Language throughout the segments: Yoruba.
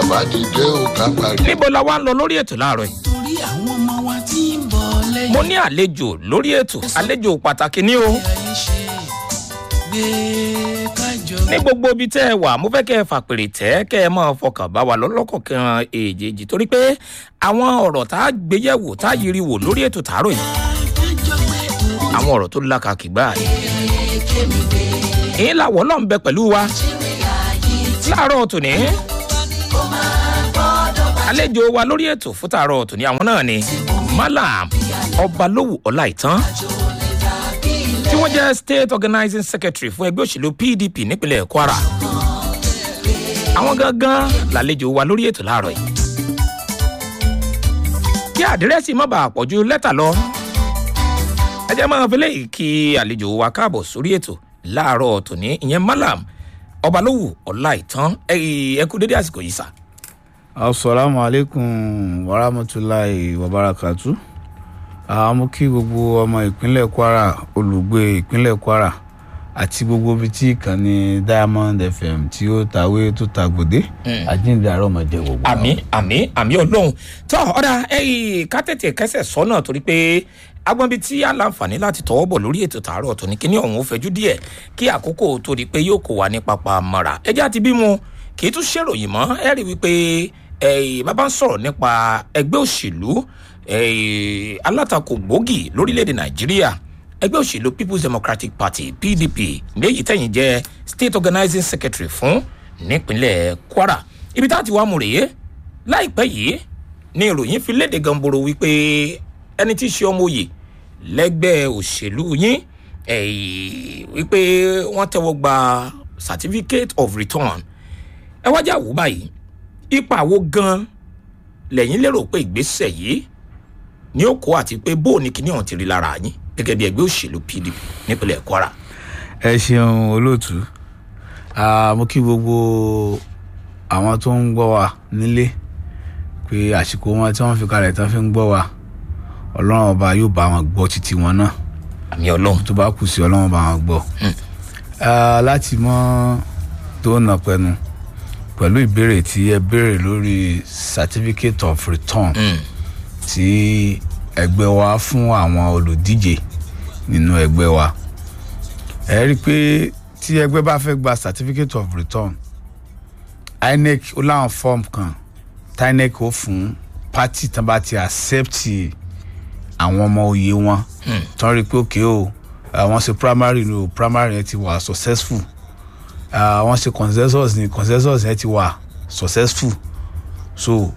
bá dìde ò ká parí. níbo la wá ń lọ lórí ètò láàárọ̀ yìí torí àwọn ọmọ wa tí ń bọ̀ lẹ́yìn. mo ní àlejò lórí ètò àlejò pàtàkì ní o ayé ṣe gbé kájọ. ní gbogbo ibi tẹ́ ẹ wà mo fẹ́ kẹ́ ẹ fàpèrè tẹ́ kẹ́ ẹ máa fọkàn bá wa lọ́lọ́kọ̀ọ̀kan èjèèjì torí pé àwọn ọ̀rọ̀ tá a gbé yẹ̀wò tá a yiri wò lórí ètò tààrọ̀ yìí kájọ gbé òun àwọn ọ̀rọ̀ tó lákàkì gbáà ni kémi gbé. èyí làwọ̀ náà ń bẹ pẹ̀lú wa láàárọ̀ tòní àlejò wa lórí ètò fún tààrọ̀ tòní àwọn náà ni malam ọbalówù ọláìtàn tí wọ́n jẹ́ state organizing secretary fún ẹgbẹ́ òṣèlú pdp nípínlẹ̀ kwara àwọn gangan làlejò wa lórí ètò láàárọ̀ yìí kí àdírẹ́sì má bàa pọ̀jù lẹ́tà lọ ẹ jẹ́ máa fi léyìí kí àlejò wa káàbọ̀ sórí ètò láàárọ̀ tòní ìyẹn malam ọbalówù ọláìtàn ẹ kú dédé àsìkò yìí sà. asalaamu aleykum warahmatulahi wabarakatu àmú kí gbogbo ọmọ ìpínlẹ̀ kwara olùgbé ìpínlẹ̀ kwara àti gbogbo ibi tí ìkànnì diamond fm tí ó tàwé tó tàgbòdé àjíǹde àárọ̀ máa jẹ gbogbo. àmì àmì àmì ọlọ́run tó ọ̀dà ẹ̀yìn ká tètè kẹsẹ̀ sọ́nà torí pé agbọ́nbi tí a láǹfààní láti tọwọ́ bọ̀ lórí ètò tààrọ̀ tó ní kíní ọ̀hún ó fẹjú díẹ̀ kí àkókò tó di pé yóò kó wa ní pápá mọ́ra ẹjẹ́ àti bímọ kì í tún ṣèròyìn mọ́ ẹ rí wípé ẹ̀yìn bàbá ń sọ̀rọ̀ nípa ẹgbẹ́ òṣèlú ẹ̀yìn alátakò gbòógì lórílẹ̀‐èdè nàìjíríà ẹgbẹ́ òṣèlú people's democratic party pdp léyìí tẹ̀yìn jẹ́ state organizing secretary fún nípínlẹ̀ kwara ibi tá a ti wá mú rèé láìpẹ́ yìí ni ìròyìn fi léde gamboro wípé ẹni tí í ṣe ọmọ òye lẹ́gbẹ́ òṣèlú yín ẹ̀yìn wípé wọ́n tẹ́wọ́ gba certificate of return ẹ wájà wò báyìí ipa wo gan lẹ́yìn lérò pé ìgbésẹ̀ yìí ní ó kó àti pé bó ní kíní ọ̀hún ti rí lára yín gẹ́gẹ́ bí ẹgbẹ́ òṣèlú pdp nípínlẹ̀ kwara. ẹ ṣeun olóòtú Ah, mo kí gbogbo àwọn tó ń gbọ́ wa nílé pé àsìkò wọn tí wọ́n fi kalẹ̀ tán fi ń gbọ́ wa ọlọ́run ọba yóò bá wọn gbọ́ títí wọn náà àmì ọlọ́run tó bá kù sí ọlọ́run bá wọn gbọ́. Ah, láti mọ tó nà pẹnu pẹ̀lú ìbéèrè tí ẹ béèrè lórí certificate of return tí ẹgbẹ́ wa fún àwọn olùdíje nínú ẹgbẹ́ wa ẹ rí i pé tí ẹgbẹ́ bá fẹ́ gba certificate of return inec ó láwọn form kan tí inec ó fún party tán bá ti accept àwọn ọmọ òye wọn tán rí i pé òkè o àwọn ṣe primary ni o primary yẹn ti wà successful Ah, wọ́n ṣe consensus ni consensus yẹn ti wà successful so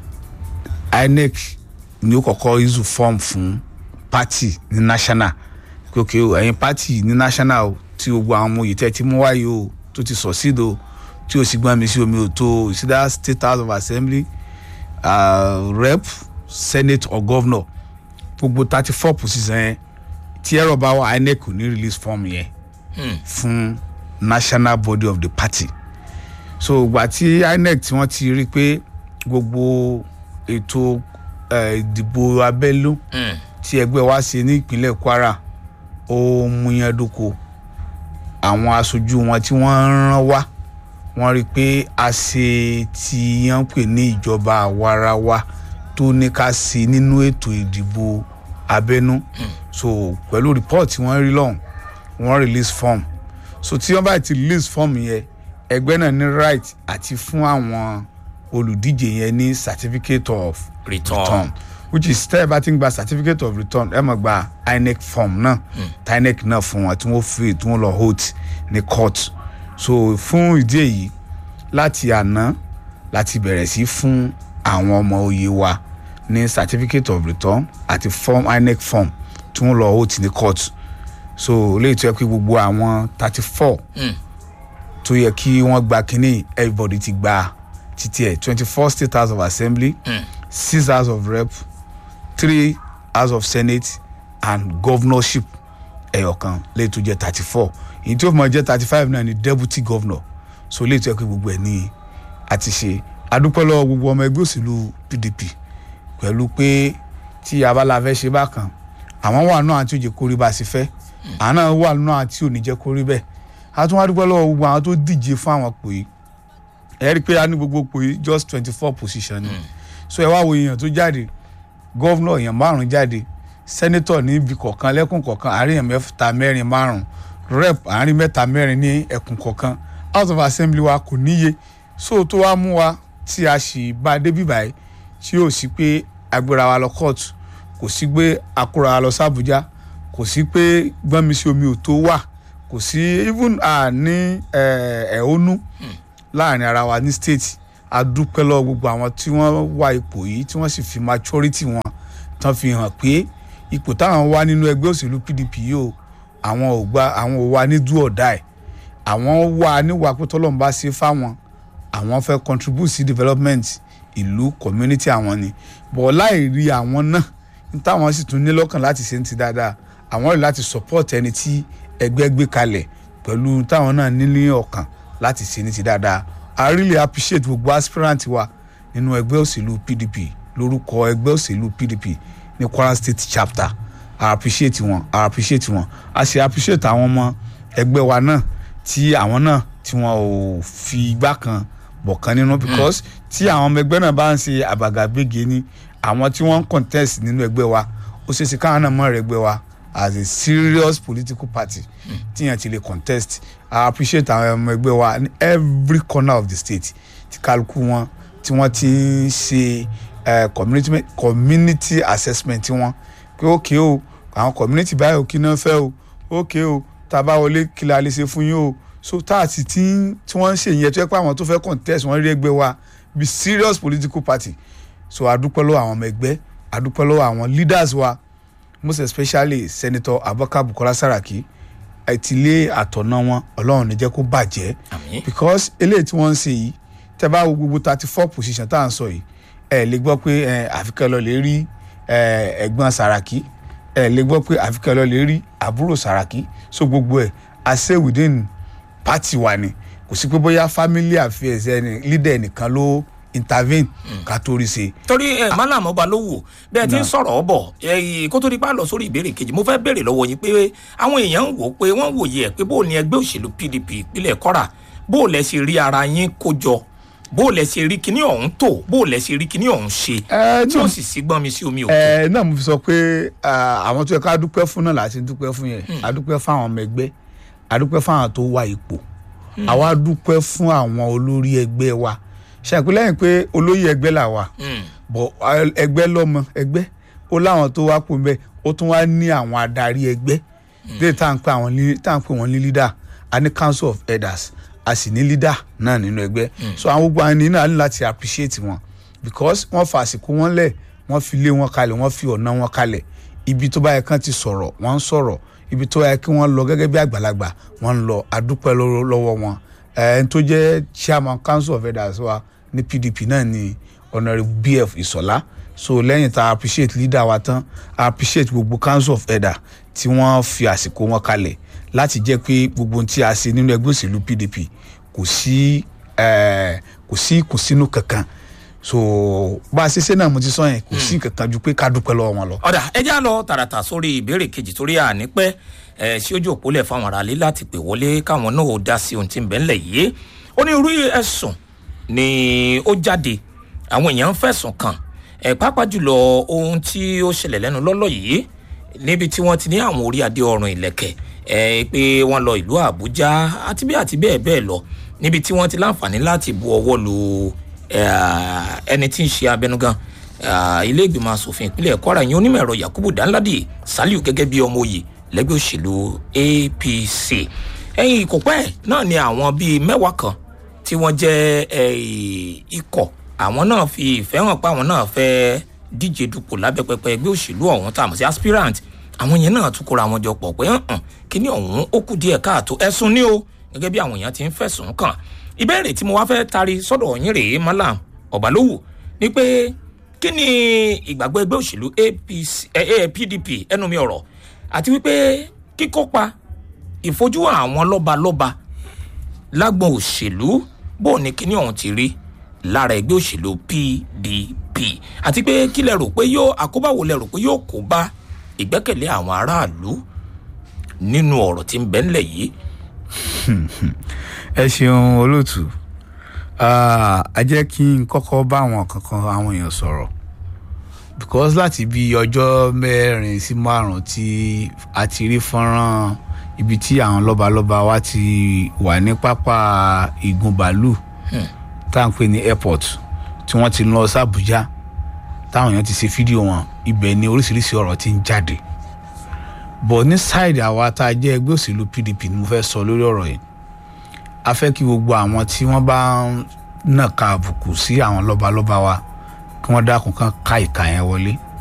inec ni ó kọ́kọ́ issue form fún party ní national pé ok o ẹ̀yin party ní national o tí gbogbo àwọn ọmọ yìí tẹ́ ti mú wáyé o tó ti succeed o tí o sì gbọ́n mi sí omi o tó ìsídá state house of assembly uh, rep senate or governor gbogbo thirty four position yẹn tí ẹ̀rọ bá wà inec kò ní release form yẹn fún national body of the party so ìgbà tí inec tí wọ́n ti rí i pé gbogbo ètò eh, ìdìbò abẹ́lú tí ẹgbẹ́ wa ṣe ní ìpínlẹ̀ kwara ó múyàndóko àwọn aṣojú wọn tí wọ́n rán wá wọ́n rí i pé a ṣe tí wọ́n pè ní ìjọba àwarawa tó ní ká ṣe nínú ètò ìdìbò abẹ́nú so pẹ̀lú report tí wọ́n rí lọ́hùn wọ́n release form so tí wọ́n bá ti release form yẹn ẹgbẹ́ náà ní right àti fún àwọn olùdíje yẹn ní certificate of return. return which is tẹ́ ẹ bá ti ń gba certificate of return ẹ mọ̀ gba inec form náà tí inec náà fún wọn tí wọ́n fi tí wọ́n lọ hold ní court so fún ìdí èyí láti àná láti bẹ̀rẹ̀ sí fún àwọn ọmọ oyè wa ní certificate of return àti form inec form tí wọ́n lọ hold ní court so léyìí tó yẹ kí gbogbo àwọn thirty four tó yẹ kí wọ́n gba kínní everybody ti gba títí ẹ̀ twenty four state house of assembly six house of rep three house of senate and governorship ẹyọkan léyìí tó jẹ́ thirty four èyí tí ó fi máa jẹ́ thirty five náà ni deputy governor so léyìí tó yẹ kí gbogbo ẹ̀ ní àti ṣe adúpẹ́ lọ́wọ́ gbogbo ọmọ ẹgbẹ́ òṣèlú pdp pẹ̀lú pé tí abala fẹ́ ṣe bákan àwọn wà náà àti òjò kórìí bá a ṣe fẹ́ àwọn náà wà náà àti òní jẹ́ kórìí bẹ́ẹ̀ a tún wá dúpẹ́ lọ́wọ́ gbogbo àwọn tó díje fún àwọn pè ẹ rí i pé a ní gbogbo ipò yìí just twenty four position ni so ẹ wá wo èèyàn tó jáde gọ́vnọ̀ èèyàn márùn jáde sẹ́nẹ́tọ̀ ní ibi kọ̀ọ̀kan lẹ́kùn kọ̀ọ̀kan àárín èèyàn mẹ́ta mẹ́rin márùn rep àárín mẹ́ta mẹ́rin ní ẹkùn kọ̀ọ̀kan house of assembly wa kò níye so tó wá mú wa tí a sì bá a débi báyìí tí yóò sí pé agbéra wa lọ kóòtù kò sí pé akóra wa lọ sàbújá kò sí pé gbọ́nmi sí omi ò tó wà kò sí even a ní ẹ̀hónú láàrin ara wa ní state a dúpẹ́ lọ́wọ́ gbogbo àwọn tí wọ́n wá ipò yìí tí wọ́n sì fi maturity wọn tán fi hàn pé ipò táwọn wá nínú ẹgbẹ́ òṣèlú pdp yìí o àwọn ò gba àwọn ò wá ní do or die àwọn wà níwà pé tọ́lọ́mù bá ṣe fáwọn àwọn fẹ́ contribute sí development ìlú community àwọn ni bọ̀ láì rí àwọn náà ní táwọn sì tún ní lọ́kàn láti ṣe ń ti dáadáa àwọn rí láti support ẹni tí ẹgbẹ́ gbé kalẹ̀ pẹ̀lú táwọn náà ní ní ọkàn láti ṣe ní ti dáadáa i really appreciate gbogbo aspirant wa nínú ẹgbẹ́ òṣèlú pdp lórúkọ ẹgbẹ́ òṣèlú pdp ní kwara state chapter i appreciate wọn i appreciate wọn a sì appreciate àwọn ọmọ ẹgbẹ́ wa náà tí àwọn náà tí wọn ò fi igbá kan bọ̀ kan nínú because tí àwọn ọmọ ẹgbẹ́ náà bá ń ṣe àbàgàbége ni àwọn tí wọ́n ń contest nínú ẹgbẹ́ wa ó ṣeé ṣe káwọn náà mọ̀ rẹ̀ ẹgbẹ́ wa as a serious political party tíyẹn ti lè contest i appreciate àwọn ọmọ ẹgbẹ́ wa ní every corner of the state tí kálukú wọn tí wọ́n ti ń ṣe uh, community, community assessment wọn pé ókè o àwọn community báyìí ò kí náà fẹ́ o ókè o tá a bá wọlé kí la lè ṣe fún yín o so tá a ti tí tí wọ́n ń ṣe yẹn tó yẹ pé àwọn tó fẹ́ contest wọ́n rí ẹgbẹ́ wa be serious political party so adúpẹ́ lọ́wọ́ àwọn ọmọ ẹgbẹ́ adúpẹ́ lọ́wọ́ àwọn leaders wa most especially senator abubakar bukola saraki àtìlé àtọ̀nà wọn ọlọ́run ní jẹ́ kó bàjẹ́ Àmín. because eléyìí tí wọ́n ń ṣe yìí tẹ́ bá wo gbogbo thirty four position tá à ń sọ yìí ẹ lè gbọ́ pé ẹ àfikẹ́ lọ lè rí ẹ ẹ̀gbọ́n saraki ẹ lè gbọ́ pé àfikẹ́ lọ lè rí àbúrò saraki so gbogbo ẹ̀ i say within party wa ni kò sí pé bóyá family affairs ẹni leader nìkan ló intervene ká tó rí ṣe. torí ẹ malam ọba ló wò bẹ́ẹ̀ tí ń sọ̀rọ̀ ọ bọ̀ ẹyìn kó tó di pa lọ sórí ìbéèrè kejì mo fẹ́ béèrè lọ́wọ́ yín pé àwọn èèyàn ń wò ó pé wọ́n wòye ẹ̀ pé bó o ní ẹgbẹ́ òṣèlú pdp ìpínlẹ̀ kọ́ra bó o lẹ ṣe rí ara yín kó jọ bó o lẹ ṣe rí kíní ọ̀hún tó bó o lẹ ṣe rí kíní ọ̀hún ṣe ẹ tí ó náà sì sí gbọ́n mi sí omi òkú. ẹ náà mo fi sọ pé ah, àwọn tó yẹ ká dúpẹ́ fún náà láti dúpẹ́ fún yẹn a dúpẹ́ fún àwọn ọmọ ẹgbẹ́ a dúpẹ́ fún àwọn tó wá ipò àwa dúpẹ́ fún àwọn olórí ẹgbẹ́ wa ṣàpè lẹ́yìn pé olóyè ẹgbẹ́ là wà bọ̀ ẹgbẹ́ lọ́mọ ẹgbẹ́ ó láwọn tó wá pò mbẹ́ ó tún wá ní àwọn adarí ẹgbẹ́ lè tá à ń pè àwọn ní tá à ń pè wọ́n ní leader a ní council of elders a sì ní leader náà nínú ẹgbẹ́ so àwọn gbogbo àwọn ènìyàn náà ní láti appreciate wọn because wọ́n fa àsìkò wọn lẹ̀ wọ́n fi lé wọn kalẹ̀ wọ́n fi ọ̀nà wọn kalẹ̀ ibi tó bá yẹ kán ti sọ̀rọ̀ wọ́n ń sọ̀rọ̀ ibi tó yẹ kí wọ́n lọ gẹ́gẹ́ bí àgbàlagbà wọ́n ń lọ adúpẹ́ lọ́wọ́ lọ́wọ́ wọn ẹni tó jẹ́ chairman council of elders wa ní pdp náà ni honourable bf ìsọ̀lá so lẹ́yìn tá a appreciate leader wa tán a appreciate gbogbo council of elder tí wọ́n fi àsìkò wọn kalẹ̀ láti jẹ́ pé gbogbo ohun tí a ṣe nínú ẹgbẹ́ òṣèlú pdp kò sí eh, kò sí ìkùnsínú kankan so bá a ṣe ṣe náà mo ti sọ yẹn kò sí kankan ju pé ká dúpẹ́ lọ́wọ́ wọn lọ. ọ̀dà ẹ já lọ tààràtà sórí ìbéèrè kejì torí ànípẹ́ ẹ sí ojú òpólẹ̀ fáwọn aráalé láti pè wọlé káwọn náà ó dá sí ohun tí ń bẹ ńlẹ̀ yìí onírúurú ẹ̀sùn ni ó jáde àwọn èèyàn ń fẹ̀sùn kàn ẹ pàápàá jùlọ ohun tí ó ṣẹlẹ̀ lẹ́nu lọ́lọ́ yìí níbi tí wọ́n ti ní àwọn orí adé ọrùn ìlẹ̀kẹ̀ ẹ pé wọ́n lọ ìlú àbújá àti bí àti bẹ́ẹ̀ bẹ́ẹ̀ lọ níbi tí wọ́n ti láǹfààní láti bu ọwọ́ lu eh, ẹni tí ń ṣe abẹnugan ah, ilé ìgbìmọ̀ asòfin ìpínlẹ̀ kwara yẹn onímọ̀ ẹ̀rọ yakubu danladi saliu gẹ́gẹ́ bí ọmọ òye lẹ́gbẹ́ òṣèlú apc ẹ̀yìn ìkópẹ́ náà ni àwọn bíi mẹ́wàá kan tí wọ́n jẹ́ eh, ikọ̀ àwọn náà fi ìfẹ́ hàn pé àwọn náà fẹ́ díje dupò lábẹ́ pẹpẹ ẹgbẹ́ òṣèlú ọ̀hún tá a mọ̀ sí aspirant àwọn yẹn náà tún kóra wọn jọ pọ̀ pé hàn kíní ọ̀hún ó kù díẹ̀ káàtó ẹ̀sùn ní o gẹ́gẹ́ bí àwọn èèyàn ti ń fẹ̀sùn kàn ìbéèrè tí mo wá fẹ́ tari sọ́dọ̀ yín rèé malam ọ̀bálówù ni pé kí ni ìgbàgbọ́ ẹgbẹ́ òṣèlú apc eh, eh, pdp ẹnu mi ọ̀rọ̀ àti wípé kíkópa ìfojú àwọn lọ́balọ́ba lágbọn òṣèlú bó ní kíní ọ̀hún ti rí lára ẹgbẹ́ òṣèlú pdp àti pé kí lẹ rò pé yóò àkóbáwo lẹ rò pé yóò kó bá ìgbẹ́kẹ̀lé àwọn aráàlú nínú ọ̀rọ̀ tí ń bẹ ńlẹ̀ yìí. ẹ ṣeun olóòtú Ah, ẹ jẹ́ kí n kọ́kọ́ bá àwọn kankan àwọn èèyàn sọ̀rọ̀ because láti bí ọjọ́ mẹ́rin sí márùn-ún tí a ti rí fọ́nrán ibi tí àwọn lọ́balọ́ba wa ti wà ní pápá ìgùn bàálù tá à ń pè ní airport tí wọ́n ti lọ sí Àbújá táwọn èèyàn ti ṣe fídíò wọn ibẹ̀ ni oríṣiríṣi ọ̀rọ̀ ti ń jáde bọ̀ ní sáìdì àwa tá a jẹ́ ẹgbẹ́ òṣèlú PDP ni mo fẹ́ sọ lórí ọ̀rọ̀ yìí a fẹ́ kí gbogbo àwọn tí wọ́n bá ń nàka àbùkù sí àwọn lọ́balọ́ba wa kí wọ́n dákun kan ká ìka yẹn wọlé